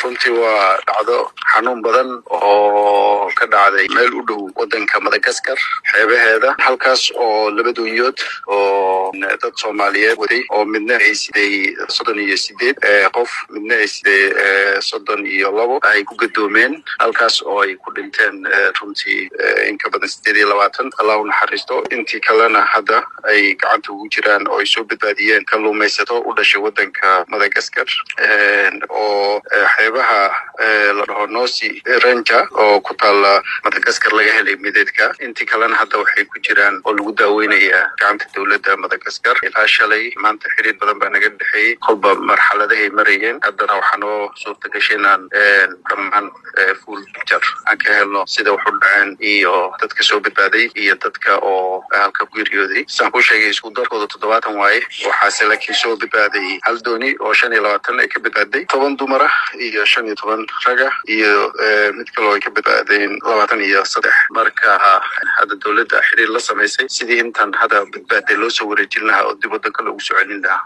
runtii waa dhacdo xanuun badan oo ka dhacday meel u dhow wadanka madagaskar xeebaheeda halkaas oo laba doonyood oo dad soomaaliyeed waday oo midna ay siday soddon iyo sideed qof midna ay siday soddon iyo labo ay ku gadoomeen halkaas oo ay ku dhinteen runtii in ka badan sideed iyo labaatan allah u naxariisto intii kalena hadda ay gacanta ugu jiraan oo ay soo badbaadiyeen kalluumaysato u dhashay wadanka madagaskar oo xeebaha la dhaho nosi ranja oo ku taala madagaskar laga helay mideedka intii kalena hadda waxay ku jiraan oo lagu daaweynayaa gacanta dowladda madagaskar ilaa shalay maanta xiriir badan baa naga dhexeeyey kolba marxaladahay marayeen haddana waxaa noo suurta gashay inaan dhammaan full picture aan ka helno sida wax u dhaceen iyo dadka soo badbaaday iyo dadka oo halka ku geeriyooday saan ku sheegay isku darkooda toddobaatan waaye waxaase laakiin soo badbaaday hal dooni oo shan iyo labaatan ay ka badbaaday toban dumara iyo shan iyo toban raga iyo mid kaloo ay ka badbaadeen labaatan iyo saddex marka hadda dowladda xiriir la samaysay sidii intan hadda badbaaday loo soo wareejin lahaa oo dib wadanka loogu soo celin lahaa